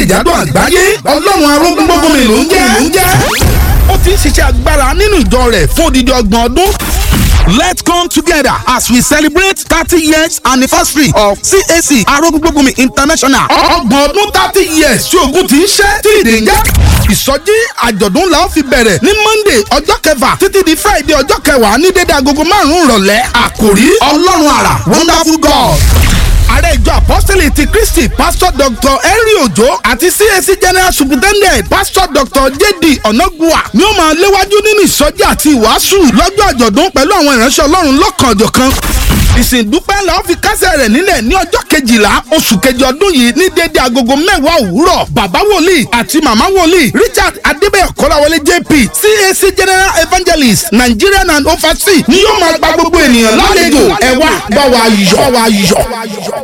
jákèjádò àgbáyé ọlọ́run arógún gbogbo mi ló ń jẹ́ ló ń jẹ́. ó ti ń ṣiṣẹ́ agbára nínú ìjọ rẹ̀ fún odidi ọgbọ̀n ọdún. Let's come together as we celebrate thirty years anniversary of CAC Arógúngbógunmi International. Ọgbọ̀n ọdún thirty years tí ogun ti ń ṣẹ́ tí ìdè ń jẹ́. Ìsọjí àjọ̀dún la ó fi bẹ̀rẹ̀ ní Monday ọjọ́ kẹfà títí di Friday ọjọ́ kẹwàá ní dédé agogo márùn-ún ìrọ̀lẹ́. Àkòrí Ọlọ́run àrà Wonderful God ààrẹ ìjọ apọ́sítẹ́lì ti kristi pásítọ̀ dr henry ojo àti cac general superintendent pásítọ̀ dr jd onagua ni ó máa léwájú nínú ìsọjí àti ìwàásù lọ́jọ́ àjọ̀dún pẹ̀lú àwọn ìránṣẹ́ ọlọ́run lọ́kànjọ̀kan ìsìndúpẹ́ la ó fi kásẹ̀ rẹ̀ nílẹ̀ ní ọjọ́ kejìlá oṣù kejì ọdún yìí ní déédéé agogo mẹ́wàá òwúrọ̀ bàbá wòlíì àti màmá wòlíì richard adébẹ̀yọ̀ kọ́láwọlé jp cac general evangelist nigerian and overseas ni yóò máa gba gbogbo ènìyàn lálejò ẹ wá bá wa yọ̀ bá wa yọ̀.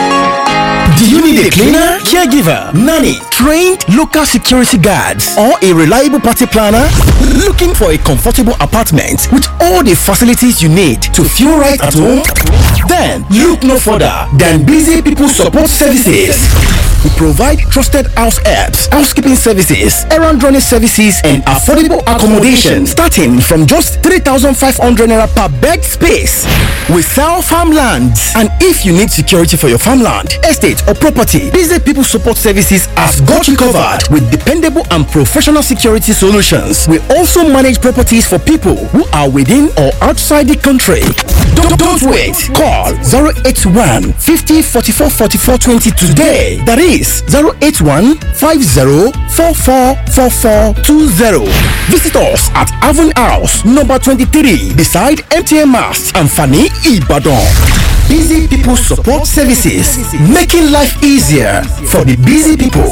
Do you need a cleaner, caregiver, nanny, trained local security guards, or a reliable party planner? Looking for a comfortable apartment with all the facilities you need to feel right at home? Then look no further than Busy People Support Services. We provide trusted house helps, housekeeping services, errand running services, and affordable accommodation starting from just 3,500 naira per bed space. We sell farmlands, and if you need security for your farmland, estate, or property, Busy People Support Services has got you covered with dependable and professional security solutions. We also manage properties for people who are within or outside the country. Don't, don't wait. Call 081 50 44 44 20 today. That is 081 50 44 44 20. Visit us at Avon House, number 23, beside MTN Mast and Fanny Ibadan. Busy People Support Services, making life easier for the busy people.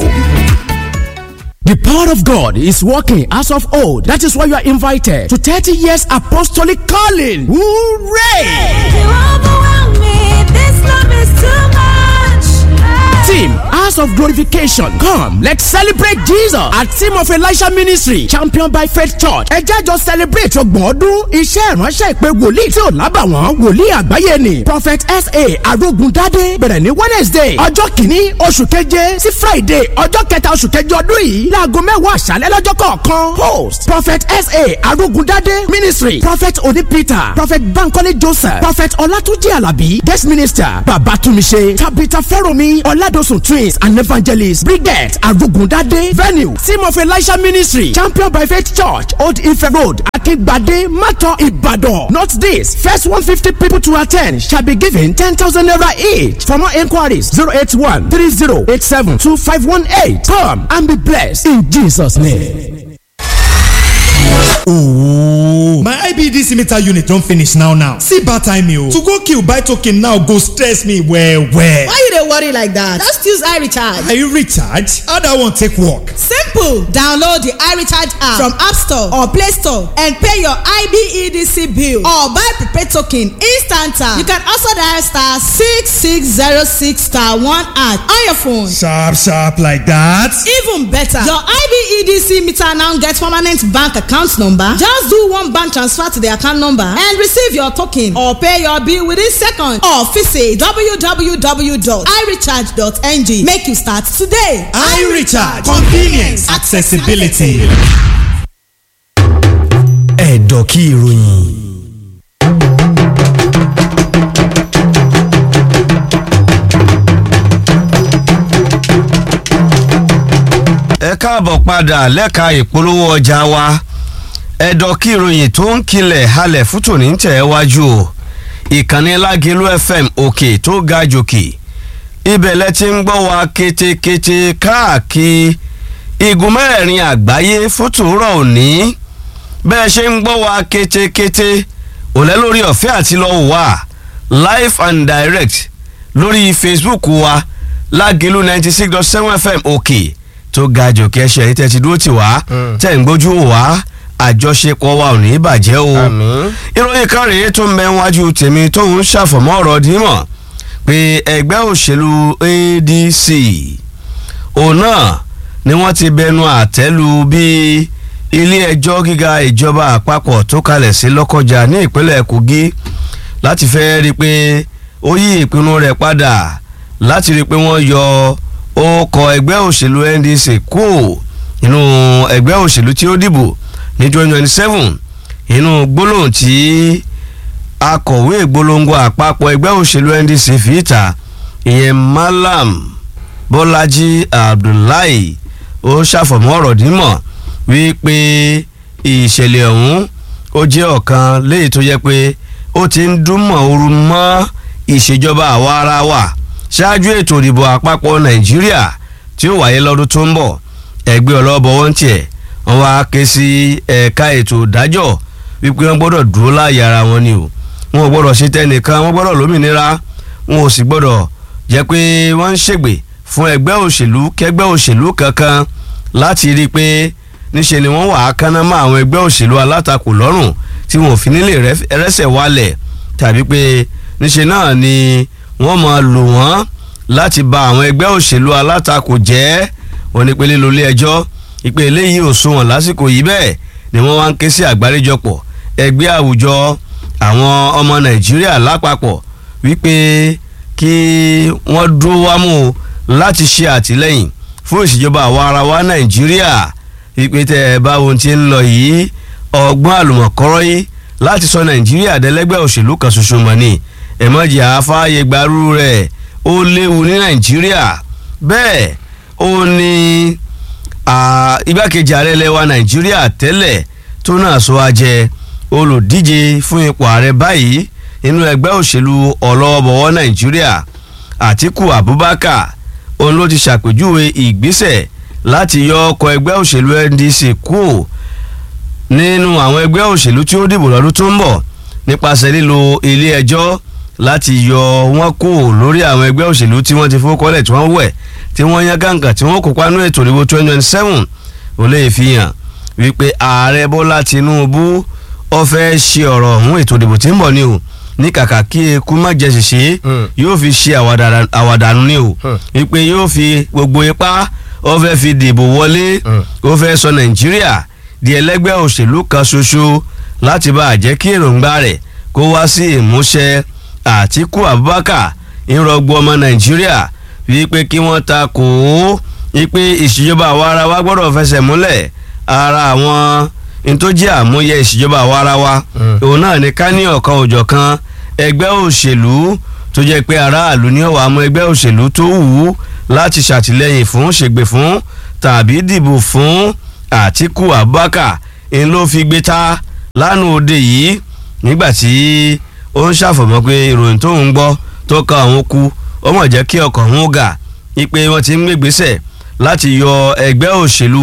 The power of God is working as of old. That is why you are invited to 30 years apostolic calling. Hooray! Team House of Glorification. Come, let's celebrate Jesus at Team of Elisha Ministry, championed by Faith Church. Ẹ jẹ́ jọ celebrate ọgbọ̀n ọdún iṣẹ́ ìránṣẹ́ ìpè wòlíì tí ò lábàwọ́n wòlíì àgbáyé ni. Prophet S.A. Arógundádé bẹ̀rẹ̀ ní Wednesday ọjọ́ kìíní oṣù keje sí Friday ọjọ́ kẹta oṣù keje ọdún yìí láago mẹ́wàá àṣálẹ́ lọ́jọ́ kọ̀ọ̀kan. Host Prophet S.A. Arógundádé Ministry Prophet Oni Peter Prophet Bankole Joseph Prophet Ọlátúnjí Àlàbí Guest Minister Babatumise Tabitha Fẹ́rọ̀mí Ọládọ̀sùn Twins and Evangelist Brigette Arugundade Venue Team of Elisha Ministry Champion by Faith Church Old Ife Road Akingbade Mato Ibadan. Note this first one fifty people to attend shall be given ten thousand naira each. For more inquiries zero eight one three zero eight seven two five one eight. Come and be blessed in Jesus' name. Ooooooo my IBDC meter unit don finish now now see bad timing o to go kill buy token now go stress me well well. Why you dey worry like that? Just use iRecharge. Are you recharge? How that one take work? Simple! Download the iRecharge app from App Store or Play Store and pay your IBEDC bill or buy prepaid token instant. You can also dial star six six zero six star one at on your phone. Sharp sharp like that. Even better, your IBEDC meter now get permanent bank account number. Just do one bank transfer to the account number and receive your token or pay your bill within seconds or visit www.irecharge.ng. Make you start today. iRecharge convenience accessibility. ẹ̀dọ̀ kí ìròyìn. ẹ káàbọ̀ padà lẹ́ka ìpolówó ọjà wa ẹ̀dọ̀ kí ìròyìn tó ń kilẹ̀ halẹ̀ fún tòní ń tẹ̀ wájú o ìkànnì lágẹ̀lú fm òkè tó ga jòkè ibẹ̀ lẹ ti ń gbọ́ wa ketekete káàkiri igun mẹ́rẹ̀ẹ̀rin àgbáyé fótòrọ̀ òní bẹ́ẹ̀ ṣe ń gbọ́ wa ketekete òlẹ́ lórí ọ̀fẹ́ àti lọ́wọ́ wa live and direct lórí facebook wa lágẹ̀lú ninety six dot seven fm òkè tó ga jòkè ẹṣẹ yìí tẹ́ ti dúró tì wá tẹ́ ń gbójú wá àjọṣepọ̀ wa ò ní bàjẹ́ o ìròyìn kan rèé tó ń bẹ wájú tèmi tó ń ṣàfọ̀mọ́ ọ̀rọ̀ dímọ̀ pé ẹgbẹ́ òṣèlú adc òun náà ni wọ́n ti bẹnu àtẹ́lu bí ilé ẹjọ́ gíga ìjọba àpapọ̀ tó kalẹ̀ sí lọ́kọjà ní ìpínlẹ̀ kogi láti fẹ́ rí i pé ó yí ìpinnu rẹ̀ padà láti rí i pé wọ́n yọ ó kọ ẹgbẹ́ òṣèlú ndc kú inú ẹgbẹ́ òṣèlú tí ó dìbò ní twenty twenty seven inú gbólóhùn tí akọ̀wé ìgbólóńgó àpapọ̀ ẹgbẹ́ òṣèlú ndc fi ìta ìyẹn malam bọ́lájí abdullahi ó ṣàfọ̀mọ́ ọ̀rọ̀ dímọ̀ wípé ìṣẹ̀lẹ̀ ọ̀hún ó jẹ́ ọ̀kan léyìí tó yẹ pé ó ti ń dúnmọ̀ ooru mọ́ ìṣèjọba àwa ara wa ṣáájú ètò ìdìbò àpapọ̀ nàìjíríà tí ó wáyé lọ́dún tó ń bọ̀ ẹgbẹ́ ọlọ́bọ̀ wọn tiẹ̀ wọ́n wá ké sí ẹ̀ka ètò ìdájọ́ wípé wọ́n gbọ́dọ̀ dúró láàyè ara wọn ni o wọn ò gbọ́dọ̀ ṣe tẹnìkan wọ́n gbọ́dọ̀ lómìnira wọn ò sì gbọ́dọ̀ jẹ́ pé wọ́n ń ṣègbè fún ẹgbẹ́ òṣèlú kẹgbẹ́ òṣèlú kankan láti rí i pé níṣe ni wọ́n wà á kánná mọ́ àwọn ẹgbẹ́ òṣèlú alátakò lọ́rùn tí wọn ò fi nílé rẹ́sẹ̀ wálẹ̀ tàbí pé níṣe náà ni wọ́n máa lò wọ́n láti ba àwọn ẹgbẹ́ òṣèlú alátakò jẹ́ wọn ní pé lílo ilé ẹjọ́ ìpè eléyìí ò sunwọ̀n lásìkò yìí bẹ́ẹ̀ ni wọ́n wá ń ké sí àgbáríjọpọ̀ ẹgbẹ́ àwùjọ àwọn ọmọ nàìjíríà lápapọ̀ wípé kí wọ́n dúró wámú láti ṣe àtìlẹ́yìn fún ìṣèjọba àwa ara wa nàìjíríà wípé tẹ́ ẹ bá ohun tí ń lọ yìí ọgbọ́n àlùmọ̀kọ́rọ́ yìí láti sọ nàìjíríà dẹ́lẹ́gbẹ́ òṣèlú kan ṣoṣo mọ̀ ni ẹ̀mọ́jì àfáàyè gbarú rẹ̀ ó léwu ní nàìjíríà bẹ́ẹ̀ ó ní igbákejì ààrẹ lẹ́wà nàìjíríà tẹ́lẹ̀ tó náà sọ ajẹ́ olùdíje fún ipò ààrẹ báyìí nínú ẹgbẹ́ òṣèlú ọlọ́wọ́bọ̀wọ́ nàìjíríà àtíkù abubakar òun ló ti ṣàpèjúwe ìgbésẹ̀ láti yọ ọkọ̀ ẹgbẹ́ òṣèlú ndc kúò nínú àwọn ẹgbẹ́ òṣèlú tí ó dìbò lọ́dún tó ń bọ̀ nípasẹ̀ lílo ilé ẹjọ́ láti yọ wọn kúò lórí àwọn ẹgbẹ́ òṣèlú tí wọ́n ti fowókọ́lẹ̀ tí wọ́n wẹ̀ tí wọ́n yan gàǹgà tí wọ́n kópa nínú ètò ìdìbò twenty twenty seven ó lè fi hàn wípé ààrẹ bọ́lá tinubu ó fẹ́ ṣe ọ̀rọ̀ ọ̀hún ètò ìdìbò tí ń bọ̀ ni o ní kàkà kí eku má jẹ ṣèṣe yóò fi ṣe àwàdànù ni o wípé yóò fi gbogbo ipá ó fẹ́ fi dìbò wọlé ó fẹ́ sọ nàìjíríà di ẹlẹ́gbẹ́ òṣèlú kan ṣoṣo láti bá a jẹ́ kí èròǹgbà rẹ̀ kó wá sí ìmúṣẹ àtíkù abubakar ìrọ̀gbọ́ ọmọ nàìjíríà wípé kí wọ́n ta kò ó wípé ìṣèjọba àwa ara wa gbọ́dọ̀ fẹsẹ̀ múlẹ̀ ara àwọn ntọ́jú àmúyẹ ìṣèjọba àwa ara wa òun náà ní ká ní ọ̀kan òjọ̀ kan ẹgbẹ́ òṣèlú tó jẹ́ pé aráàlú ní ọ̀wà àmọ́ ẹgbẹ́ òṣèlú tó wù ú láti ṣàtìlẹ́yìn fún ṣègbè fún tàbí dìbò fún àtíkù abubakar ń ló fi gbé ta lánàá òde yìí nígbà tí ó ń ṣàfọ̀mọ́ pé ìròyìn tó ń gbọ́ tó ka àwọn ku ó mọ̀ jẹ́ kí ọkàn òun gà ipe wọ́n ti ń gbégbésẹ̀ láti yọ ẹgbẹ́ òṣèlú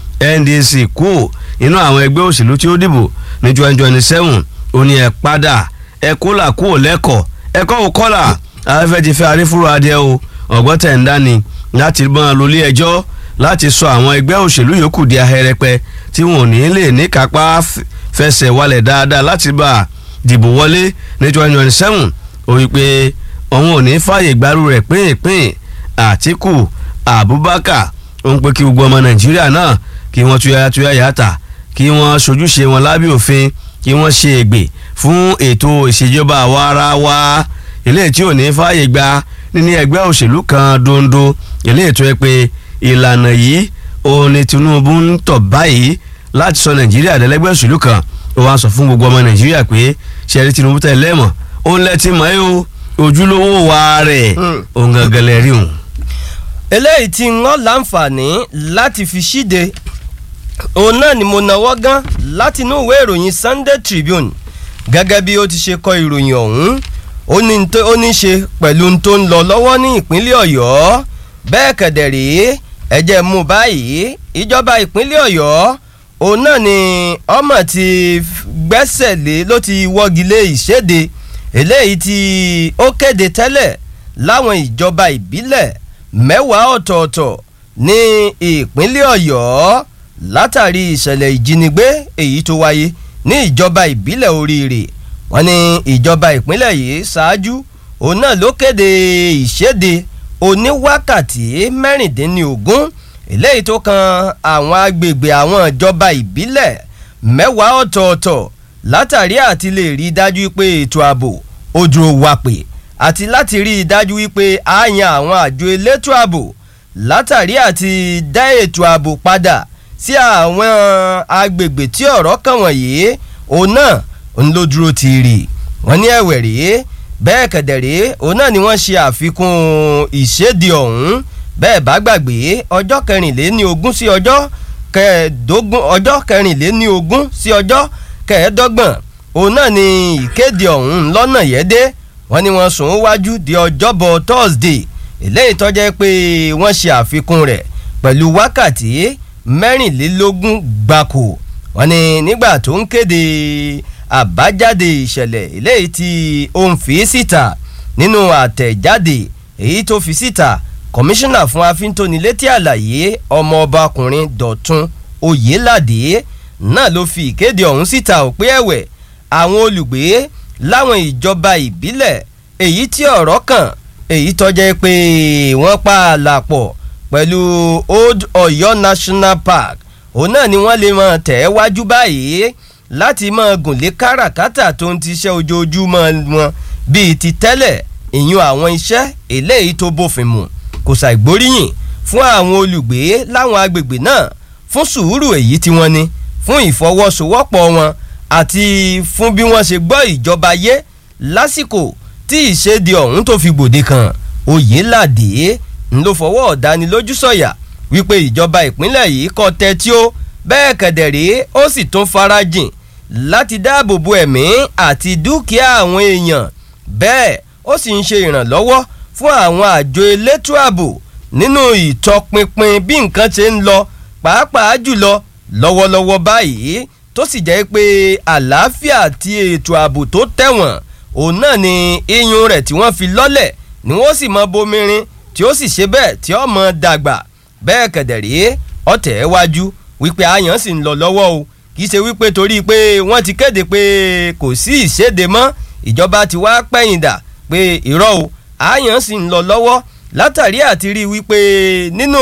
ndc kú inú àwọn ẹgbẹ́ òṣèlú tí ó dìbò ní twenty twenty seven ó ní ẹ padà ẹ kó là kú ò lẹ́kọ̀ọ́ ẹ kọ́ ò kọ́là afẹ́fẹ́ ti fẹ́ arífúrò adìẹ o ọ̀gbọ́n tẹ̀ ń dání láti mọ́ lólé ẹjọ́ láti sọ àwọn ẹgbẹ́ òṣèlú yòókù di ahẹ́rẹ́pẹ tí wọn ò ní lè ní kápá fẹsẹ̀ walẹ̀ dáadáa láti bá a dìbò wọlé ní twenty twenty seven ó wí pé òun ò ní fààyè gbárù rẹ̀ pínpín àtìkù abubakar ó ń pé kí gbogbo ọmọ nàìjíríà náà kí wọ́n tuyaya tuyaya ta kí wọ́n sojúṣe wọn lábẹ́ òfin kí wọ́n ṣe ègbè fún ètò ìṣèjọba àwa ara wa eléyìí tí ò ní fààyè gba níní ẹgbẹ́ òṣèlú kan dondo eléyìí tó yẹ pé ìlànà yìí òun ni tinubu ń tọ̀ báyìí láti sọ nàìjíríà dẹ́lẹ́gbẹ́ òṣèlú kan ó wá sọ fún gbogbo ọmọ nàìjíríà pé ṣẹ́rí tinubu tẹ̀ lẹ́mọ̀ òun lẹ́tí mọ́ ẹ́ o ojúlówó wa rẹ̀ òun gangan lẹ́rí òun. eléyìí tí wọ́n láǹfààní láti fi ṣíde òun náà ni mo náwó gan láti inú ìwé ìròyìn sunday tribune gẹ́gẹ́ bí ó ti ṣe kọ ìròyìn ọ̀hún ó ní tó- ó ní ṣe pẹ̀lú n tó ń lọ lọ́wọ́ ní ìpínlẹ̀ ọ̀yọ́ bẹ́ẹ̀ kẹ̀dẹ̀ rèé ẹ̀jẹ̀ mú báyìí ìjọba ìpínlẹ̀ ọ̀yọ́ òun náà ni ọmọ ti f- gbẹ́sẹ̀ lé ló ti wọ́gi lé ìṣèdè eléyìí tí ó kéde tẹ́lẹ̀ láwọn ìjọba ìbílẹ̀ mẹ́wàá ọ̀tọ̀ọ̀tọ̀ ní ìpínlẹ̀ ọ̀yọ́ látàrí ìṣẹ̀lẹ̀ ìjínigbé èyí tó wáyé ní ìjọba ìbílẹ̀ oríire wọ́n ní ìjọba ìpínlẹ̀ yìí ṣáájú òun náà ló kéde ìṣèdè oníwákàtí mẹ́rìndínlógún eléyìí tó kan àwọn agbègbè àwọn ìjọba ìbílẹ̀ mẹ́wàá ọ̀tọ̀ọ̀tọ̀ látàrí àti lè rí i dájú pé ètò ààbò ó dúró wapè àti láti rí i dájú wípé a yan àwọn àjọ elétò ààbò látàrí àti dá ètò ààbò padà sí àwọn agbègbè tí ọ̀rọ̀ kàn wọ̀nyí òun náà ń ló dúró ti rì wọ́n ní ẹ̀wẹ̀ rèé bẹ́ẹ̀ kẹ̀dẹ̀ rèé òun náà ni wọ́n ṣe àfikún ìṣèdí ọ̀hún bẹ́ẹ̀ bá gbàgbé ọjọ́ kẹrìnléní ogún sí ọjọ́ kẹẹ̀ẹ́dógún ọjọ́ kẹrìnléní ogún sí ọjọ́ kẹẹ̀ẹ́dọ́gbọ̀n òun náà ni ìkéde ọ̀hún lọ́nà yẹ́dẹ́ wọ́n ní wọ́n sùn wájú di ọjọ́bọ̀ thursday eléyìí tó jẹ́ pé wọ́n ṣe àfikún rẹ̀ pẹ̀lú wákàtí mẹ́rìnlélógún gbáko wọ́n ní nígbà tó ń kéde àbájáde ìṣẹ̀lẹ̀ eléyìí tí ó ń fi síta nínú àtẹ̀jáde èyí tó fi síta kọmíṣánná fún afíntónilétí àlàyé ọmọọbakùnrin dọ̀tun oyèládé náà ló fi ìkéde ọ̀hún síta ò pé ẹ̀wẹ̀ àwọn olùgbé láwọn ìjọba ìbílẹ̀ èyí tí ọ̀rọ̀ kàn èyí tọ́jẹ́ pé wọ́n pa àlàpọ̀ pẹ̀lú old ọ̀yọ́ national park òun náà ni wọ́n lè mọ̀ tẹ̀ ẹ́ wájú báyìí láti máa gùnlé káràkátà tó ń tiṣẹ́ ojoojúmọ́ wọn bíi ti tẹ́lẹ̀ ìyún àwọn iṣẹ́ eléyìí tó bófin mu kò ṣàìgbóríyìn fún àwọn olùgbé láwọn agbègbè náà fún sùúrù èyí tí wọ́n ní fún ìfọwọ́sowọ́pọ̀ wọn àti fún bí wọ́n ṣe gbọ́ ìjọba yé lásìkò tí ìṣèdè ọ̀hún tó fi gbòde kan oyèládé ń ló fọwọ́ ọ̀dánilójú sọ̀yà wípé ìjọba ìpínlẹ̀ yìí kọ́ tẹ́tí ó bẹ́ẹ̀ kẹ̀dẹ̀rẹ́ ó sì tún farajìn láti dáàbò bo ẹ̀mí àti dúkìá àwọn èèyàn bẹ́ẹ̀ ó sì ń ṣe ìrànlọ́wọ́ fún àwọn àjọ elétò ààbò nínú ìtọpinpin bí nǹkan ṣe ń lọ pàápàá jùlọ lọ́wọ́lọ́wọ́ báyìí tó sì jẹ́ pé àlàáfíà àti ètò ààbò tó tẹ̀wọ̀n òun náà ni iyùn rẹ̀ tí wọ́n fi lọ́lẹ̀ ni wọ́n sì mọ bomirin tí ó sì ṣe bẹ́ẹ̀ tí ó mọ dàgbà bẹ́ẹ̀ kẹ̀dẹ̀rẹ́ ọ̀tẹ̀ wájú wípé àyàn sì ń lọ lọ́wọ́ o kì í ṣe wípé torí pé wọ́n ti kéde pé kò sí ìṣèdè mọ́ ìjọba ti wá pẹ̀yìndà pé irọ́ o àyàn sì ń lọ lọ́wọ́ látàrí àti rí wípé nínú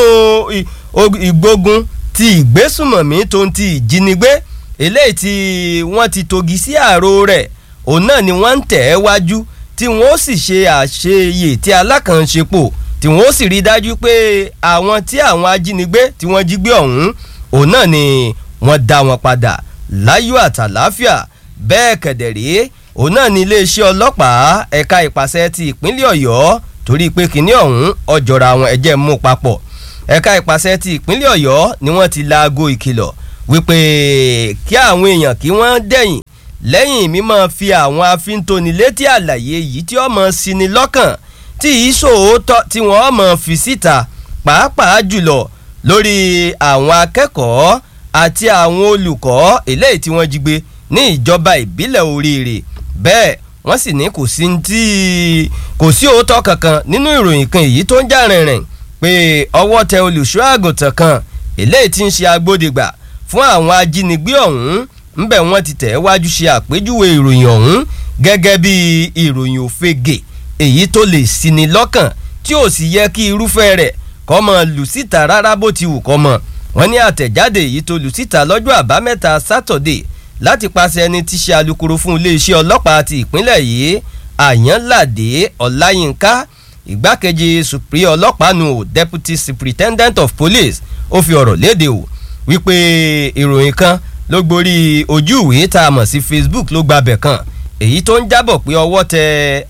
ìgbógun ti ìgbésùmọ̀mí tó ń ti ìjínigbé eléyìí tí wọ́n ti togi sí ààrò rẹ̀ òun náà ni wọ́n ń tẹ̀ ẹ́ wájú tí wọ́n ó sì ṣe àṣeyè tí alákànṣepọ̀ tí wọ́n ó sì rí dájú pé àwọn tí àwọn ajínigbé tí wọ́n jí gbé ọ̀hún òun náà ni wọ́n dá wọn padà láyọ̀ àtàláfíà bẹ́ẹ̀ kẹ̀dẹ̀rẹ́ òun náà ni iléeṣẹ́ ọlọ́pàá ẹ̀ka ìpàṣẹ ti ìpínlẹ̀ ọ̀yọ́ torí pé kínní ọ̀hún ọjọ́ra àwọn ẹ̀jẹ̀ mú papọ̀ ẹ̀ka ìpàṣẹ ti ìpínlẹ̀ ọ̀yọ́ ni wọ́n ti laago ìkìlọ̀ wípé kí àwọn èèyàn kí wọ́n dẹ̀yìn lẹ́yìn mímọ́ fi àwọn afíntónilétí àlàyé yìí tí ọmọ sí ni lọ́kàn tí ìṣòótọ́ tí wọ́n mọ̀ fi síta pàápàá jùlọ lórí àwọn akẹ́kọ̀ọ́ àti àwọn olùkọ́ eléyìí tí wọ́n jí gbé ní ìjọba ìbílẹ̀ oríire bẹ́ẹ̀ wọ́n sì ní kò sí tí kò sí òótọ́ kankan nínú ìròyìn kan èyí tó ń jà rìnrìn pé ọwọ́ tẹ olùṣọ́ àgùntàn kan eléyìí tí ń ṣe agbódegbà fún àwọn ajínigbé ọ̀hún ńbẹ̀ wọ́n ti tẹ̀ wájú ṣe àpèjúwe ìròyìn ọ̀hún gẹ́gẹ́ bí ìròyìn òfegè èyí tó lè sini lọ́kàn tí ò sì yẹ kí irúfẹ́ rẹ̀ kọ́ mọ lù síta rárá bó ti wù kọ́ mọ wọ́n ní àtẹ̀jáde èyí tó lù síta lọ́jọ́ àbámẹ́ta sátọ̀dé láti paṣẹ ẹni tí ṣe alukoro fún iléeṣẹ́ ọlọ́pàá ti ìpínlẹ̀ yìí àyànládé ọláyínká ìgbákejì supri ọlọ́pàá nù deputy superintendent of police ó fi ọ̀rọ̀ léde o wípé ìròyìn kan ló gborí ojú ìwé tá a mọ̀ sí facebook ló gbabẹ̀ kan èyí tó ń jábọ̀ pé ọwọ́ tẹ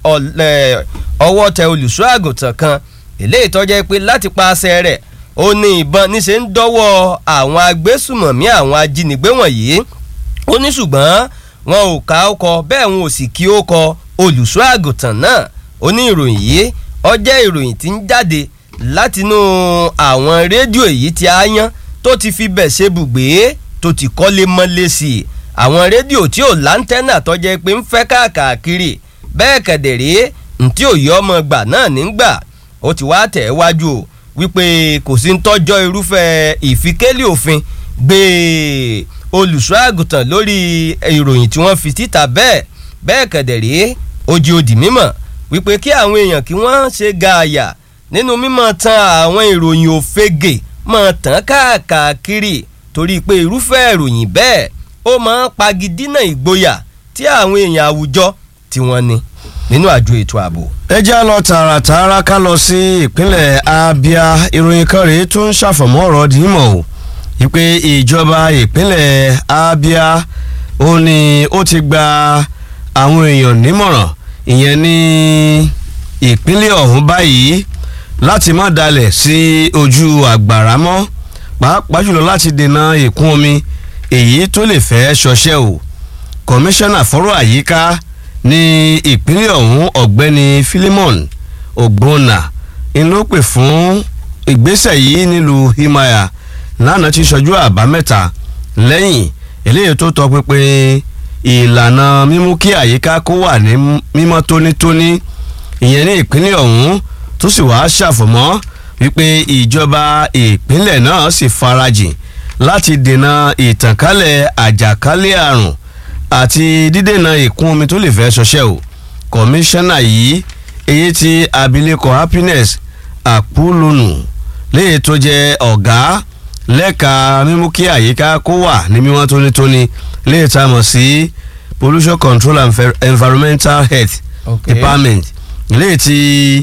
ọwọ́ tẹ olùṣọ́ àgùntàn kan eléyìí tó jẹ́ pé láti paṣẹ rẹ̀ ó ní ìbọn níṣẹ́ ń dọ́wọ́ àwọn agbésùmọ̀mí àwọn ajínigbé wọ̀nyí ó ní ṣùgbọ́n wọn ò ká ó kọ bẹ́ẹ̀ wọn ò sì kí ó kọ olùṣọ́ àgùntàn náà ó ní ìròyìn yìí ó jẹ́ ìròyìn tí ń jáde látinú àwọn rédíò èyí tí a yán tó ti fi bẹ̀ ṣe bùgbé tó ti kọ́lé mọ́lé sí i àwọn rédíò tí ò láńtẹ́nà tó jẹ́ pé ń fẹ́ káàkiri bẹ́ẹ̀ kẹ̀dẹ̀rẹ́ ntí òye ọmọ gbà náà nígbà ó ti wá tẹ̀ wájú o wípé kò sí ń tọ́jọ́ irúfẹ́ ìfikélé òfin gbé olùṣọ́ àgùntàn lórí ìròyìn tí wọ́n fi síta bẹ́ẹ̀ bẹ́ẹ̀ kẹ̀dẹ̀rẹ́ ojú òdì mímọ̀ wípé kí àwọn èèyàn kí wọ́n ṣe gààyà nínú mímọ̀ tan àwọn ìròyìn òfegè mọ̀ tán káàkiri torí pé irúfẹ́ ìròyìn bẹ́ẹ̀ ó máa ń pagidínà ìgboyà tí àwọn èèyàn àwùjọ tí wọ́n ní nínú àjọ ètò ààbò. ẹ já lọ tààràtààrà ká lọ sí ìpínlẹ̀ abia ìròyìn kan rèé tó ń ṣàfọ̀mọ́ ọ̀rọ̀ dìímọ̀ o wípé ìjọba ìpínlẹ̀ abia ó ní ó ti gba àwọn èèyàn nímọ̀ràn ìyẹn ní ìpínlẹ̀ ọ̀hún báyìí láti má dalẹ̀ sí ojú àgbàrá mọ́ pàápàá jùlọ láti dènà ìkún omi èyí tó lè fẹ́ ṣọṣẹ́ o kọmíṣánná fọ́rọ̀ àyíká ní ìpínlẹ̀ ọ̀hún ọ̀gbẹ́ni philemon ogbonna ń ló pè fún ìgbésẹ̀ yìí nílùú himaya lánàá tí sọjú àbámẹ́ta lẹ́yìn eléyìí tó tọ pinpin ìlànà mímú kí àyíká kó wà ní mímọ́ tónítóní ìyẹn ní ìpínlẹ̀ ọ̀hún tó sì wá ṣàfọ̀mọ́ wípé ìjọba ìpínlẹ̀ náà sì farajìn láti dènà ìtànkálẹ̀ àjàkálẹ̀ àrùn àti dídènà ìkún omi tó lè fẹ́ ṣọṣẹ́ o kọmíṣánná yìí èyí tí abilékọ happiness àpúlùnù léyìí tó jẹ́ ọ̀gá lẹ́ka mímú kí àyíká kó wà ní mímọ́ tónítóní léyìí tá a mọ̀ sí pollution control and environmental health Okay. department léyìí tí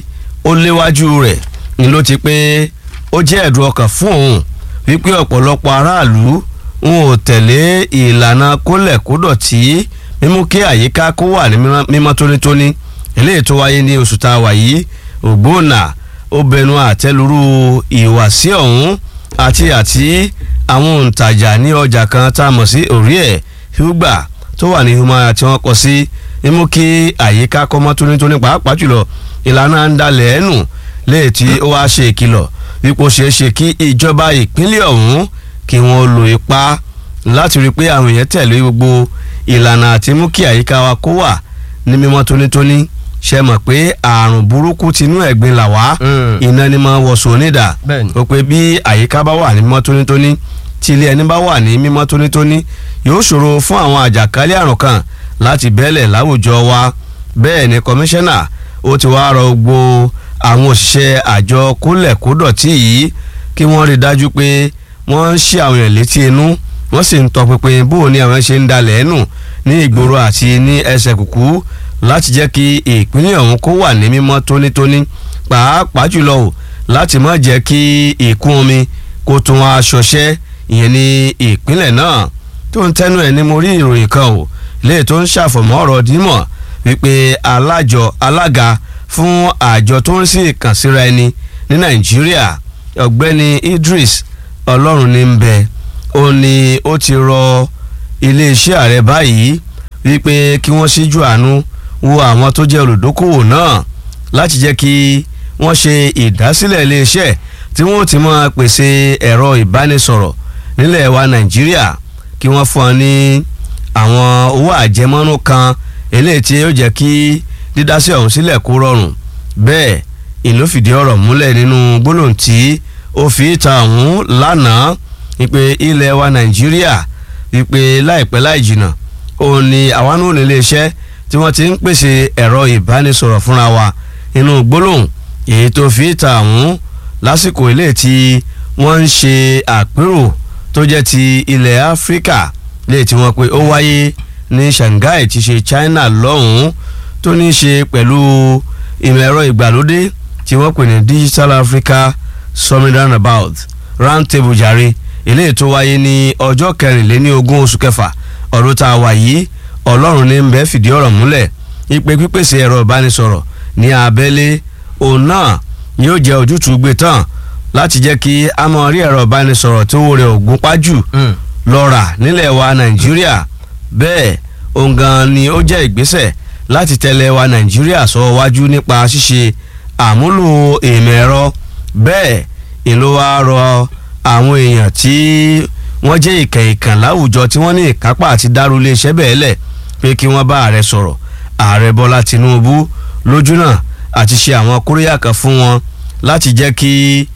ó léwájú rẹ̀ ni ló ti pé ó jẹ́ ẹ̀dùn ọkàn fún òun wípé ọ̀pọ̀lọpọ̀ aráàlú ń ò tẹ̀lé ìlànà kólẹ̀kódọ̀tí mímú kí àyíká kó wà ní mímọ́- mímọ́ tónítóní eléyìí tó wáyé ní oṣù tá a wà yìí ògbónà ó bẹnu àtẹlurú ìwàsí ọ̀hún àti àti àwọn òǹtajà ní ọjà kan tá a mọ̀ sí orí ẹ̀ húgbà tó wà ní humaya tí wọ́n kọ sí mímú kí àyíká kó mọ́ tónítóní pàápàá jùlọ ìlànà ń dalẹ̀ ẹ̀nù léè tí ó wá ṣe ìkìlọ̀ wípé ó ṣeé ṣe kí ìjọba ìpínlẹ̀ ọ̀hún kí wọ́n lo ipá láti rí i pé àwọn èèyàn tẹ̀lé gbogbo ìlànà àti mú kí àyíká wa kó wà ní mímọ́ tónítóní ṣe mọ̀ pé àrùn burúkú tinú ẹ̀gbin là wá Mm. iná ni mo wọ̀sùn onídà Bẹ́ẹ̀ni. ó pé bí àyíká bá wà ní mímọ́ tónítóní tí ilé ẹni bá wà ní mímọ́ tónítóní yóò ṣòro fún àwọn àjàkálẹ̀ àrùn kan láti bẹ́lẹ̀ láwùjọ wa bẹ́ẹ̀ ni kọmíṣánná ó ti wá rọ gbogbo àwọn òṣìṣẹ́ àjọ kólẹ̀kódọ̀tí yìí kí wọ́n rí i dájú pé wọ́n ń ṣí àwọn èèyàn létí inú wọ́n sì ń tọpinpin bó o ní àwọn ṣe ń dalẹ̀ ẹ̀nù ní ìgboro àti ní ẹsẹ̀ kùkú láti jẹ́ kí ìpínlẹ̀ ọ̀hún kó wà ní mímọ́ tónítóní pàápàá jùlọ o láti má jẹ́ kí ìkún omi kó tún wá ṣọṣẹ́ ìyẹn ní ìpínlẹ̀ náà tó ń tẹnu ẹ̀ ní mo rí ìròyìn kan o léè tó ń ṣàfọ̀mọ́ ọ̀rọ̀ dímọ̀ wípé alájọ alága fún àjọ tó ń sí ìkànsíra ẹni ní nàìjíríà ọ̀gbẹ́ni idris ọlọ́run ní ń bẹ ó ní ó ti rọ iléeṣẹ́ ààrẹ báyìí wípé kí wọ́n ṣíjú àánú wo àwọn tó jẹ́ olùdókòwò náà láti jẹ́ kí wọ́n ṣe ìdásílẹ̀ iléeṣẹ́ tí wọ́n ti máa pèsè ẹ̀rọ ìbánisọ̀rọ̀ nílẹ̀ wa nàìjíríà kí wọ́n fún ọ ní àwọn owó àjẹmọ́nú kan eléyìí tí yóò jẹ́ kí dídásí ọ̀hún sílẹ̀ kó rọrùn bẹ́ẹ̀ ìlú fìdí ọ̀rọ̀ múlẹ̀ nínú gbólóhùn tí ó fi ìta ọ̀hún lánàá wípé ilẹ̀ wa nàìjíríà wípé láìpẹ́ láì jìnnà òun ni àwa náà ní iléeṣẹ́ tí wọ́n ti ń pèsè ẹ̀rọ ìbánisọ̀rọ̀ fúnra wa nínú gbólóhùn èyí tó fi ìta ọ̀hún lásìkò ilé tí wọ́n ń ṣe àpérò tó jẹ́ ti ilẹ̀ áfíríkà lè tí wọ́n pe ó wáyé ní shanghai ti ṣe china lọ́hùn-ún tó ní í ṣe pẹ̀lú ìmọ̀ ẹ̀rọ ìgbàlódé tí wọ́n pè ní digital africa summit roundabout round table jàre eléyìí tó wáyé ní ọjọ́ kẹrìnléní ogún oṣù kẹfà ọdún tá a wà yìí ọlọ́run ní bẹ́ẹ̀ fìdí ọ̀rọ̀ múlẹ̀ ìpè pípèsè ẹ̀rọ ìbánisọ̀rọ̀ ní abẹ́lé òun náà yóò jẹ́ ojútùú gbé tán láti jẹ́ kí a mọ̀ rí ẹ̀rọ ìbánisọ̀rọ̀ tó wọlé ògùn pájù lọ́ra nílẹ̀ wa nàìjíríà bẹ́ẹ̀ òun gan ni ó jẹ́ ìgbésẹ̀ láti tẹ̀lé wa nàìjíríà sọ wájú nípa ṣíṣe àmúlò ìmọ̀ ẹ̀rọ bẹ́ẹ̀ ìlú wa rọ àwọn èèyàn tí wọ́n jẹ́ ìkàn ìkàn láwùjọ tí wọ́n ní ìkápá àti dárú iléeṣẹ́ bẹ́ẹ̀ lẹ̀ pé kí wọ́n bá ààrẹ sọ̀rọ̀ ààrẹ bọ́lá tinubu lójú náà àti ṣe àwọn kóríyá kan fún wọn láti jẹ́ kí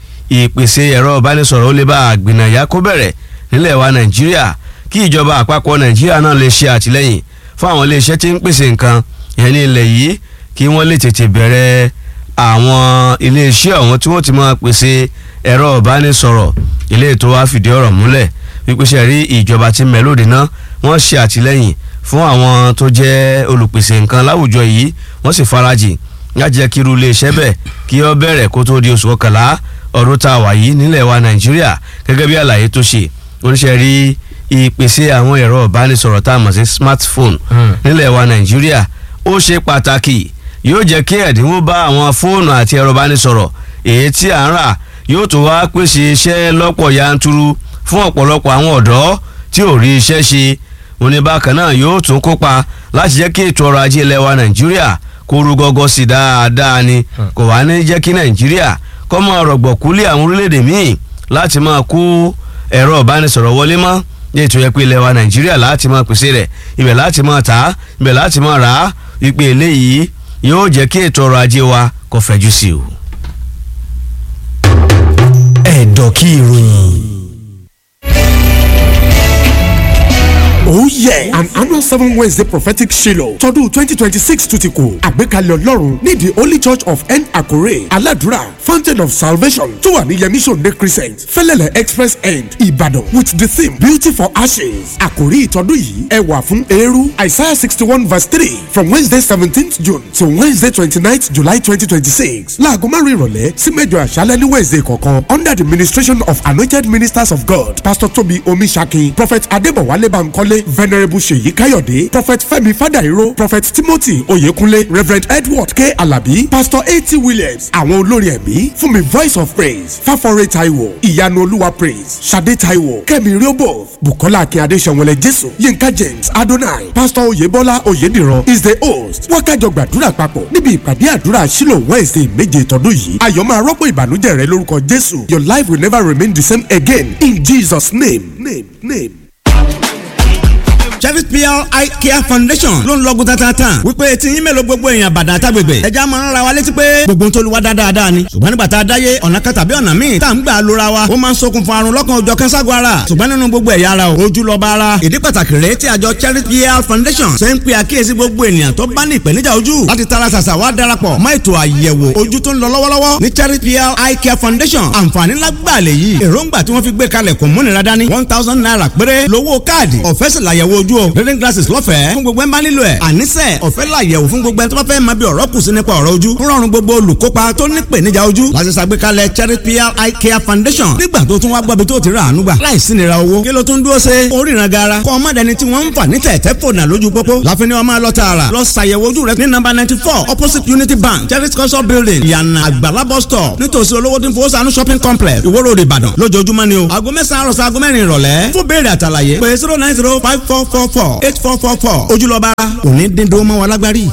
ìpèsè ẹ̀rọ ìbánisọ̀rọ̀ ó lè bá àgbìnàyà kó bẹ̀rẹ̀ nílẹ̀ wa nàìjíríà kí ìjọba àpapọ̀ nàìjíríà náà lè ṣe àtìlẹ́yìn fún àwọn iléeṣẹ́ tí ń pèsè nǹkan yẹn ní ilẹ̀ yìí kí wọ́n lè tètè bẹ̀rẹ̀ àwọn iléeṣẹ́ ọ̀hún tí wọ́n ti máa pèsè ẹ̀rọ ìbánisọ̀rọ̀ ilé ètò wa fìdí ọ̀rọ̀ múlẹ̀ wípé ṣe rí ìjọba tí mẹ́lòdì náà wọ́n ṣe àtìlẹ́yìn fún àwọn tó jẹ́ olùpèsè nǹkan láwùjọ yìí wọ́n sì farajìn láti jẹ́ kí irú iléeṣẹ́ bẹ́ẹ̀ kí ó bẹ̀rẹ̀ kó tó di oṣù kọkànlá ọdún tá a wà yìí nílẹ̀ wa nàìjíríà gẹ́gẹ́ bí àlàyé tó ṣe oníṣẹ́ rí ìpèsè àwọn ẹ̀rọ ìbánisọ̀rọ̀ tá a mọ̀ sí smartphone nílẹ̀ wa nàìjíríà ó ṣe pàtàkì yóò jẹ́ kí ẹ̀dínwó bá àwọn fóònù àti ẹ̀rọ ìbánisọ̀rọ̀ èyí tí à ń rà yóò tó wá pèsè iṣẹ́ lọ́pọ̀ yanturu fún ọ̀pọ̀lọpọ̀ àwọn ọ̀dọ́ tí ò rí iṣẹ́ ṣe òní bákan náà yóò tún kópa láti jẹ́ kí ètò ọrọ̀ ajé ilẹ̀ wa nàìjíríà kó rú gọ́gọ́ sí dáadáa ni kò wá ní jẹ́ kí nàìjíríà kọ́ máa rọ̀gbọ̀kúlé àwọn orílẹ̀-èdè míì láti máa kó ẹ̀rọ ìbánisọ̀rọ̀ wọlé mọ́ ní ètò yẹ pé ilẹ̀ wa nàìjíríà láti máa pèsè rẹ̀ ibẹ̀ láti máa tà á ibẹ̀ láti máa rà á wípé eléyìí yóò jẹ́ kí ètò ọrọ̀ ajé wa kó fẹ̀jú sí o. ẹ̀dọ̀ kí ìròyìn. Oh yeah! An annual seven Wednesday prophetic Shiloh tọdún twenty twenty six tún ti kù. Àgbékalẹ̀ Ọlọ́run ní the Holy Church of N Akure Aladura Fountain of Salvation tó wà ní Yemi Sunday Crescent Fẹ́lẹ́lẹ̀ Express End Ìbàdàn with the theme Beauty for Ashes. Àkòrí ìtọ́dún yìí ẹwà fún eérú Isaiah sixty one verse three from Wednesday seventeenth June to Wednesday twenty ninth July twenty twenty six. Láago márùn-ún ìrọ̀lẹ́ sí mẹ́jọ àṣálẹ́ ní Wednesday kọ̀ọ̀kan under the ministration of anointed ministers of God Pastor Tobi Omisaki Prophet Adébọ̀wálé Bankole venerable seyi kayode prophet femi fadairo prophet timothy oyekunle reverend edward k alabi pastor a.t williams àwọn olórin ẹ̀mí fún mi voice of praise fáforé taiwo ìyanu olúwa praise sade taiwo kẹ́mi riobo bukola akínyade sẹ̀wọ̀lẹ̀ jésù yinka james adonai pastor oyebola oyediran is the host wákàjọ gbàdúrà papọ̀ níbi ìpàdé àdúrà sílò wednesday méje tọdún yìí ayọ̀ máa rọ́pò ìbànújẹ́ rẹ lórúkọ jésù your life will never remain the same again in jesus name name name. Cherry PR Eye Care Foundation ló ń lọ́gùn tatata wípé tí yín mélòó gbogbo èèyàn bàdàn àtàgbègbè ẹja máa ń ra wa létí pé gbogbo tó lu wa dáadáa ni ṣùgbọ́n nígbà tá a dáyé ọ̀nà kan tàbí ọ̀nà míì tá à ń gbà lóra wa ó máa ń ṣokùnfà àrùn lọ́kàn òjọ̀ kẹ́ńságo ara ṣùgbọ́n nínú gbogbo ẹ̀yà ara o ojú lọ́ba ara ìdí pàtàkì rèé tí àjọ Cherry PR Foundation ṣe ń pe àkíyèsí gbogbo ènìyàn tó bá ní ìpèníjà ojú láti tara ṣàṣà wá darapọ̀ mọ́ ètò àyẹ̀wò ojú tó ń lọ lọ́wọ́lọ́wọ́ ní Cherry PR Eye Care Foundation àǹfààní lágbàá lè yí èròǹgbà tí wọ́n fi gbé kalẹ̀ kò múnira dání one thousand naira péré lówó káàdì ọ̀fẹ́ sì làyẹ̀wò ojú o reading glasses lọ́fẹ̀ẹ́ fún gbogbo ẹ̀ ń bá nílò ẹ̀ àníṣe ọ̀fẹ́ làyẹ̀wò fún gbogbo ẹ̀ tó bá fẹ́ máa bí ọ̀rọ̀ kù sí nípa ọ̀rọ̀ ojú ń rọrùn gbogbo olùkópa tó ní ìpèníjà ojú láti ṣàgbékalẹ̀ Cherry PR Eye Care Foundation nígbà tó tún wá gbọ́bi tó ti rà àánú gbà láìsí nira owó kí ló tún dúró ṣe oríran gara kọ́ ọmọ dẹni tí wọ́n ń fà ní tẹ̀tẹ̀ fònà lójú pópó láfi ni wọ́n máa lọ tààrà lọ ṣàyẹ̀wò ojú rẹ ní nọ́mbà ninety four opposite Unity Bank Cherry culture building ìyànà àgbàlá bus stop nítòsí olówó tí ń fowó sànú shopping complex Ìwó Road Ìbàdàn lójoojúmọ́ ni o aago mẹ́sàn-án àròsọ aago mẹ́rin ìrọ̀lẹ́ fún béèrè àtàlàyé pé zero nine zero five four four four eight four four four ojúlọ́ba òní dídó mọ́ wọn lágbárí.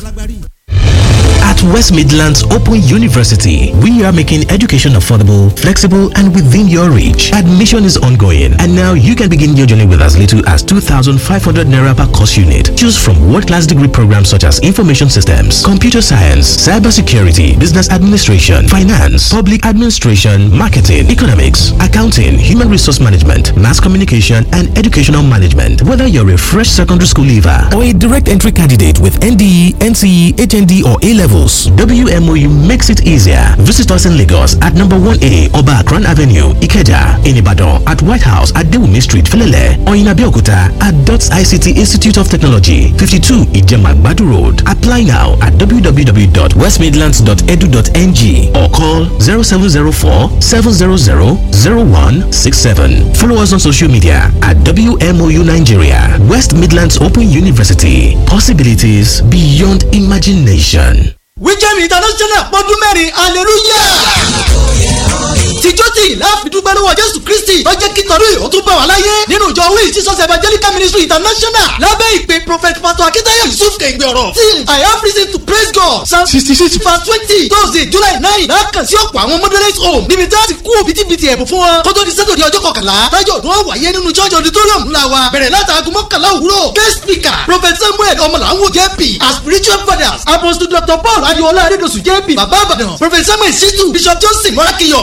At West Midlands Open University, we are making education affordable, flexible, and within your reach. Admission is ongoing, and now you can begin your journey with as little as 2,500 naira per course unit. Choose from world-class degree programs such as information systems, computer science, cybersecurity, business administration, finance, public administration, marketing, economics, accounting, human resource management, mass communication, and educational management. Whether you're a fresh secondary school leaver or a direct entry candidate with NDE, NCE, HND, or A levels, WMOU makes it easier. Visit us in Lagos at number 1A Oba Akran Avenue, Ikeja, in Ibadan, at White House at Dewumi Street, Felele, or in Abeokuta at DOTS ICT Institute of Technology, 52 Ijemagbadu Road. Apply now at www.westmidlands.edu.ng or call 0704 700 0167. Follow us on social media at WMOU Nigeria, West Midlands Open University. Possibilities beyond imagination. wíjẹ́mi international pọ́dún mẹ́rin hallelujah tìjọ́ tí ìlà àfidúgbẹ́ lọ́wọ́ jésù kristi tó jẹ́ kí tọ́lú ìhó tún bá wà láyé nínú ìjọ wíì jesus evangelical ministry international lábẹ́ ìpè prophet pastor akitayo yusuf kẹ̀gbẹ́ ọ̀rọ̀ till i have reason to praise god psalm sixty six verse twenty thursday july nine lákàn sí ọ̀pọ̀ àwọn moderate home níbi tí a ti kú òbítíbitì ẹ̀bùn fún wọn kó tó di sátọ̀dẹ̀ ọjọ́ kọkànlá tájọ́ ọdún wọn wáyé nínú church auditorium ńlá wa bẹ̀rẹ̀ látàgùn mọ́kànlá òwúrọ̀ guest speaker prophet samuel ọmọlàwọ̀ jp as spiritual fathers apostle dr paul adiola adedosu jp baba abadan prophet samuel situ bishop johnson morakiyo apostle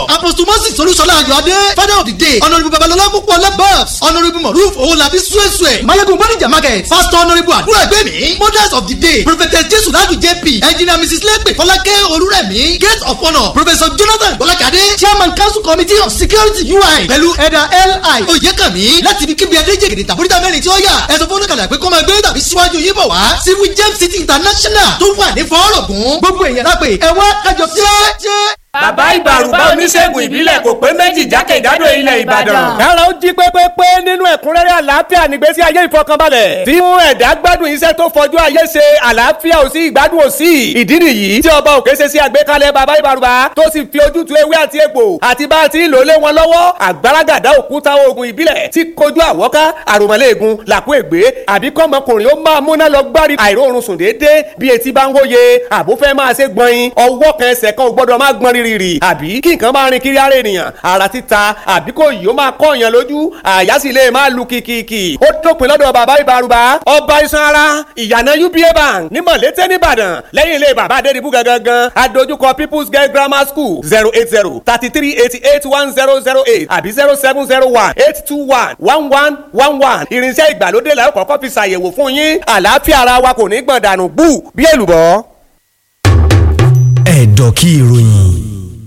moses olúṣọlá ayọ̀adé father of the day honourable babalọlá púpọ̀ labas honourable moruf owolabi suesue mayegun bonija market pastor honourable àdúrà ẹgbẹ́mi mothers of the day prophetess jesu ladu jp engineer mrs lepe fọlákẹ́ olúrẹ̀mí gate of honour professor jonathan bọ́lákadé chairman council committee of security ui pẹ̀lú ẹ̀dà li oyèkànmí láti ibi kíbi adéjègèdè tàbóríta mẹ́rin tí ó yà ẹ̀sọ́ fọ́nùkàlà pé kọ́ máa gbé tàbí síwájú yín bọ̀ wá civil james city international tó wà ní fọ́ọ̀rọ̀gùn gbogbo èèyàn lápè ẹ wá kájọ ṣe. bàbá ìbàrùbá oníṣègùn ìbílẹ̀ kò pé méjì jákèjádò ilẹ̀ ìbàdàn. kára ó jí pépépé nínú ẹ̀kúnrẹ́rẹ́ àlàáfíà nígbésí ayé ìfọkànbalẹ̀ tí mú ẹ̀dá gbádùn iṣẹ́ tó fojú ayé ṣe àlàáfíà ò sí ìgbádùn ò sí ìdí nìyí tí ọba òkè ṣe sí àgbékalẹ̀ bàbá ìbàrùbá tó sì fi ojútùú ewé àti egbò àti bá a ti ń lò lé wọn lọ́wọ́ àgbàràgàdá òkúta oògùn ìbílẹ̀ tí kojú àwọ́ká àròmọ́lẹ́ẹ̀gùn làkú ègbé àbí kọ́mọkùnrin ó máa múná lọ gbárí àìróorun sùn déédéé bí etí bá ń wóye àbúfẹ́ máa ṣe gbọ̀nyin ọwọ́ kan ẹsẹ̀ kan ò gbọ́dọ̀ máa gbọ́n rírì àbí kí nǹkan máa rin kiri ara ènìyàn ara títa àbí kò yìí ó máa kọ́ èèyàn lójú àyà sì lè máa lu kìkìkì ó dópin lọ́dọ̀ bàbá ìbárùbá ọba iṣan ara ìyànà uba bank ní mọ̀lété nìbàdàn lẹ́yìn ilé bàbá adédìbú gangan adójúkọ people's girl grammar school zero eight zero thirty three eighty eight one zero zero eight àbí zero seven zero one eight two one one one one one irinṣẹ́ ìgbàlódé la ó kọ́kọ́ fi ṣàyẹ̀wò fún yín àlàáfíà ara wa kò ní gbọ̀n dànù bú bí èlùbọ́. ẹ̀dọ̀ kí ìròyìn.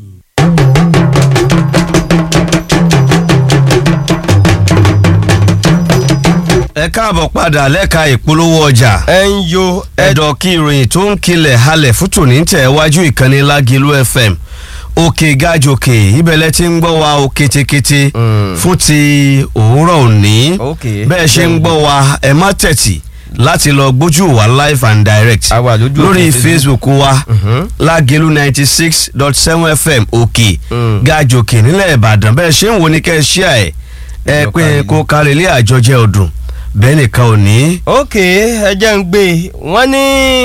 ẹ káàbọ̀ padà lẹ́ka ìpolówó ọjà. ẹ ń yo ẹ̀dọ̀ kí ìròyìn tó ń kilẹ̀ halẹ̀ fún tòní tẹ̀ wájú ìkànnì lágìlú fm òkè gàjòkè ibẹ̀lẹ̀ tí ń gbọ́ wa o ketekete fún ti òwúrọ̀ òní bẹ́ẹ̀ ṣe ń gbọ́ wa ẹ má tẹ̀tì láti lọ gbójú wa live and direct lórí facebook wa lágìlú ninety six dot seven fm òkè gàjòkè nílẹ̀ ìbàdàn bẹ́ẹ̀ ṣe ń wo ni kẹ́ ẹ ṣíà ẹ̀ ẹ pé kó kárí ilé àjọjẹ ọdún bẹ́ẹ̀ nìkan ò ní. ok ẹ jẹ́ ń gbé wọ́n ní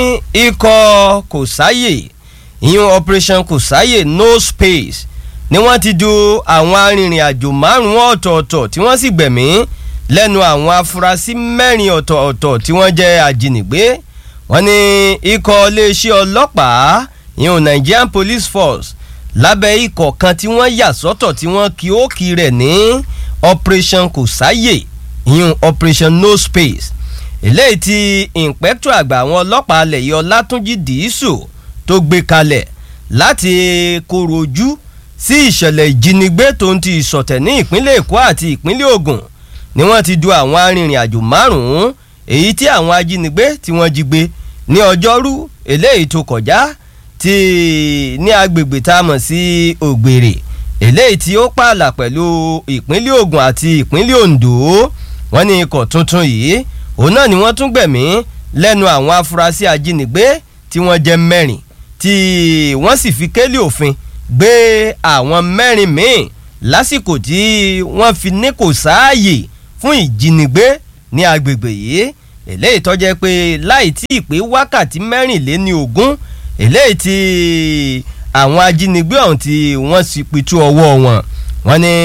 ikọ̀ kò sáyè ìyún operation kò sáyè no space ni wọ́n ti du àwọn arìnrìn-àjò márùn-ún ọ̀tọ̀ọ̀tọ̀ tí wọ́n sì gbẹ̀mí lẹ́nu àwọn afurasí mẹ́rin ọ̀tọ̀ọ̀tọ̀ tí wọ́n jẹ́ ajínigbé wọ́n ní ikọ̀ iléeṣẹ́ ọlọ́pàá ìyún nigerian police force lábẹ́ ikọ̀ kan tí wọ́n yà sọ́tọ̀ tí wọ́n kí ó kí rẹ̀ ní operation kò sáyè ìyún operation no space eléyìí tí ìǹpẹ́tọ̀ àgbà àwọn ọlọ́pàá alẹ̀ yìí ọlátúnjì dìísù tó gbé kalẹ̀ láti kóró ojú sí ìṣẹ̀lẹ̀ ìjínigbé tó ń ti ìsọ̀tẹ̀ ní ìpínlẹ̀ èkó àti ìpínlẹ̀ ògùn ni wọ́n ti du àwọn arìnrìn àjò márùn-ún èyí tí àwọn ajínigbé tí wọ́n jí gbé ní ọjọ́rú eléyìí tó kọjá ti ní agbègbè tá a mọ̀ sí ògbèrè eléyìí tí ó pààlà pẹ̀lú ìpínlẹ̀ ògùn àti ìpínlẹ̀ ondo wọ́n ní ikọ̀ tuntun yìí òun náà ni wọ́n tún gbẹ̀mí lẹ́nu àwọn afurasí ajínigbé tí wọ́n jẹ́ mẹ́rin tí wọ́n sì fi kélé òfin gbé àwọn mẹ́rin míì lásìkò tí wọ́n fi ní kò sáàyè fún ìjínigbé ní agbègbè yìí eléyìí tó jẹ́ pé láì tí ì pé wákàtí mẹ́rìnléní ogún eléyìí tí àwọn ajínigbé ọ̀hún tí wọ́n sì pitú ọwọ́ wọn wọ́n ní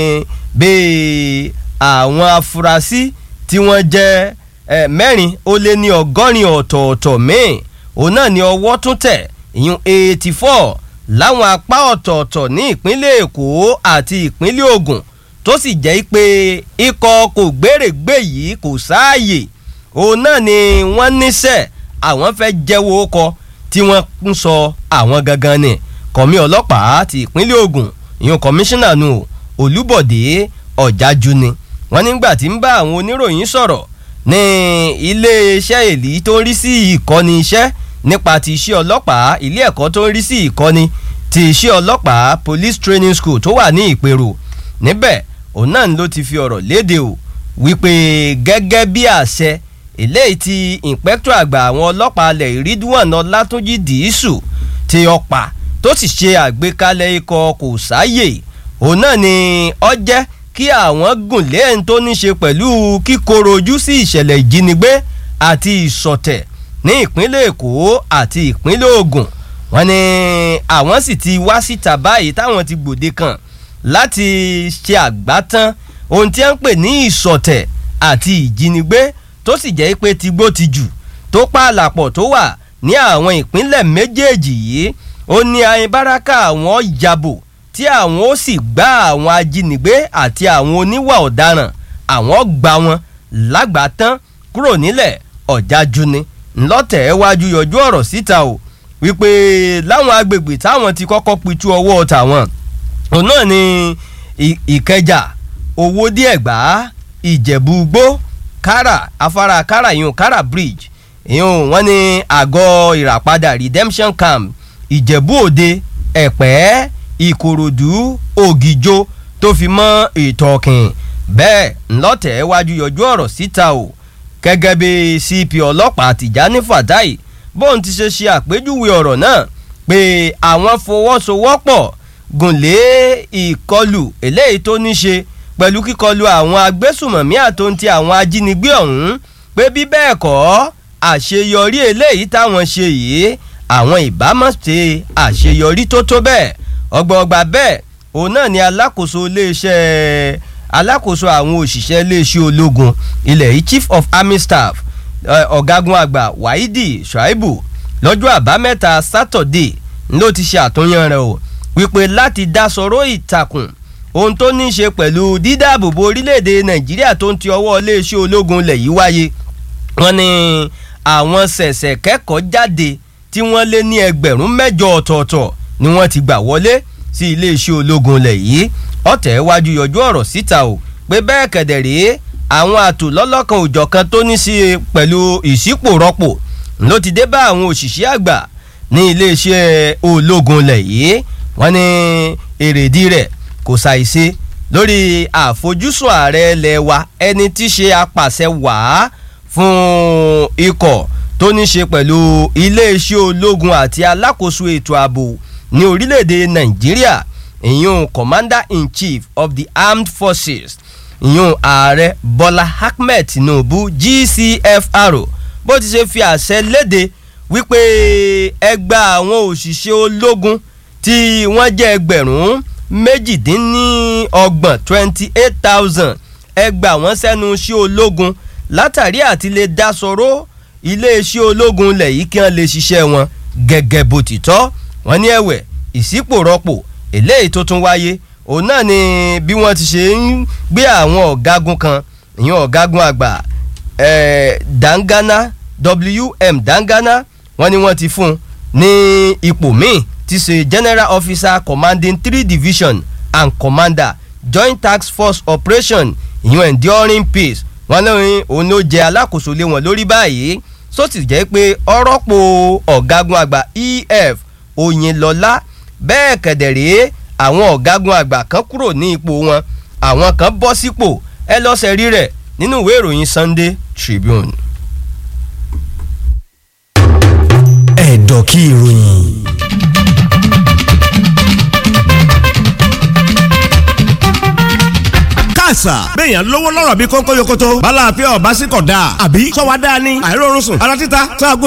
bíi àwọn afurasí tí wọ́n jẹ́ mẹ́rin ó lé ní ọgọ́rin ọ̀tọ̀ọ̀tọ̀ míì òun náà ni ọwọ́ tún tẹ̀ ìyún eighty four láwọn apá ọ̀tọ̀ọ̀tọ̀ ní ìpínlẹ̀ èkó àti ìpínlẹ̀ ògùn tó sì jẹ́ pé ikọ̀ kò gbèrègbè yìí kò sáàyè òun náà ni wọ́n níṣẹ́ àwọn fẹ́ jẹ́wọ́ ọkọ tí wọ́n ń sọ àwọn gangan ni kọ̀mí ọlọ́pàá ti ìpínlẹ̀ ògùn ìyún kọmíṣánná nù olúbọ̀dé ọ̀jájú ni wọ́n nígbà tí ń bá àwọn oníròyìn sọ̀rọ̀ ní iléeṣẹ́ èlì tó ń rí sí ìkọ́ni iṣẹ́ nípa ti iṣẹ́ ọlọ́pàá ilé ẹ̀kọ́ tó ń rí sí ìkọ́ni ti iṣẹ́ ọlọ́pàá police training school tó wà ní ìpèrò níbẹ̀ òun náà ló ti fi ọ̀rọ̀ léde o wípé gẹ́gẹ́ bí àṣẹ eléyìí ti ìǹpẹ́kítọ̀ àgbà àwọn ọlọ́pàá alẹ̀ ìrídùwọ̀n ọlátúnjì dìísù ti ọ̀pá tó sì ṣe àgbékalẹ̀ ikọ̀ kò sáyè òun náà ni ọ jẹ́ kí àwọn gùn lé ẹni tó ní ṣe pẹ̀lú kíkorò ojú sí ìṣẹ̀lẹ̀ ìjínigbé àti ìsọ̀tẹ̀ ní ìpínlẹ̀ èkó àti ìpínlẹ̀ ògùn wọn ni àwọn sì ti wá síta báyìí táwọn ti gbòde kan láti ṣe àgbátán ohun tí wọ́n ń pè ní ìsọ̀tẹ̀ àti ìjínigbé tó sì jẹ́ pé tigbó ti jù tó pààlàpọ̀ tó wà ní àwọn ìpínlẹ̀ méjèèjì yìí ó ní ayinbaraka àwọn yàbò tí àwọn ó sì gbá àwọn ajínigbé àti àwọn oníwà ọ̀daràn àwọn gbà wọn lágbàtán kúrò nílẹ̀ ọ̀jájú ni ńlọ́tẹ̀ wájú yọjú ọ̀rọ̀ síta o wípé láwọn agbègbè táwọn ti kọ́kọ́ pitú ọwọ́ tàwọn òun náà ni ìkẹjà owó díẹ̀ gbà ìjẹ̀bú gbó kára afárá kára ìyún kára bridge ìyún wọn ní àgọ́ ìràpadà redemption camp ìjẹ̀bú òde ẹ̀pẹ́ ìkòròdú ògìjó tó fi mọ́ ìtọ̀kìn bẹ́ẹ̀ ńlọ́tẹ̀ wájú yọjú ọ̀rọ̀ síta o gẹ́gẹ́ bí cp ọlọ́pàá tìjání fatai bóun ti ṣe ṣe àpèjúwe ọ̀rọ̀ náà pé àwọn fọwọ́sowọ́pọ̀ gùnlé ìkọlù eléyìí tó ní ṣe pẹ̀lú kíkọlù àwọn agbésùmọ̀mí àtòǹtì àwọn ajínigbé ọ̀hún pé bí bẹ́ẹ̀ kọ́ àṣeyọrí eléyìí táwọn ṣe yìí àwọn ìbámu ṣe àṣeyọrí tó tó bẹ́ẹ̀ ọgbọọgba bẹ́ẹ̀ òun náà ni alákòóso iléeṣẹ́ alákòóso àwọn òṣìṣẹ́ iléeṣẹ́ ológun ilẹ̀ yìí chief of army staff ọ̀gágun àgbà wáídì shuaibu lọ́jọ́ àbámẹ́ta sátọ̀dé ló ti ṣe àtúnyàn rẹ̀ o wípé láti dá sọ̀rọ̀ ìtàkùn ohun tó ní í ṣe pẹ̀lú dídáàbòbò orílẹ̀-èdè nàìjíríà tó ń ti ọwọ́ iléeṣẹ́ ológun lẹ̀ yìí wáyé wọ́n ní àwọn ṣẹ̀ṣẹ̀ kẹ́kọ̀ọ́ jáde tí wọ́n lé ní ẹgbẹ̀rún mẹ́jọ ọ̀tọ̀ọ̀tọ̀ ni wọ́n ti gbà wọlé sí iléeṣẹ́ ológun lẹ̀ yìí ọ̀tẹ̀ wájú yọjú ọ̀rọ̀ síta o pé bẹ́ẹ̀ kẹ̀dẹ̀ rèé àwọn àtò lọ́lọ́kan òjọ̀kan tó ní sí pẹ̀lú ìṣípòrọ́pò ló ti dé bá àwọn òṣìṣẹ́ àgbà ní iléeṣẹ́ ológun lẹ̀ yìí wọ́n ní èrèdí rẹ̀ kò ṣàìṣe lórí àfojúsùn ààrẹ ilẹ̀ wa ẹni tí ṣe apàṣẹ wàá fún ikọ̀ tó ní ṣe pẹ̀lú iléeṣẹ́ ológun àti alákòóso ètò ààbò ní orílẹ̀-èdè nàìjíríà ìyún commander in chief of the armed forces ìyún ààrẹ bọ́lá ahmed tinubu gcfr bó ti ṣe fi àṣẹ léde wípé ẹgbà àwọn òṣìṣẹ́ ológun tí wọ́n jẹ́ ẹgbẹ̀rún méjìdínlọ́gbọ̀n twenty eight thousand ẹgbà wọ́n sẹ́nu iṣẹ́ ológun látàrí àti lè dá sọ̀rọ̀ iléeṣẹ́ ológun lẹ̀ yìí kí wọ́n lè ṣiṣẹ́ wọn gẹ́gẹ́ bó ti tọ́ wọ́n ní ẹ̀wẹ̀ ìsípòrọ́pò eléyìí tó tún wáyé òun náà ni bí wọ́n ti ṣe ń gbé àwọn ọ̀gágun kan ìyẹn ọ̀gágun àgbà dangana wm dangana wọ́n ní wọ́n ti fún un ní ipò míì ti ṣe general officer commanding three division and commander joint task force operation ìyẹn enduring peace wọ́n ní òun ló jẹ alákòóso lé wọn lórí báyìí só sì jẹ́ pé ọ̀rọ̀pọ̀ ọ̀gágun àgbà ef oyinlọ́lá bẹ́ẹ̀ kẹ̀dẹ̀rẹ́ àwọn ọ̀gágun àgbà kan kúrò ní ipò wọn àwọn kan bọ́ sípò ẹ lọ́sẹ̀ rí rẹ̀ nínú ìwé ìròyìn sunday tribune. ẹ̀dọ̀ kí ìròyìn. àṣà. béèyàn lówó lọ́rọ̀ bí kónkó yokoto. bala àfẹ́ ọ̀bá sí kọ̀ dáa. àbí sọ́wọ́ dáa ni. àìrórun sùn. ara títa sáàgùn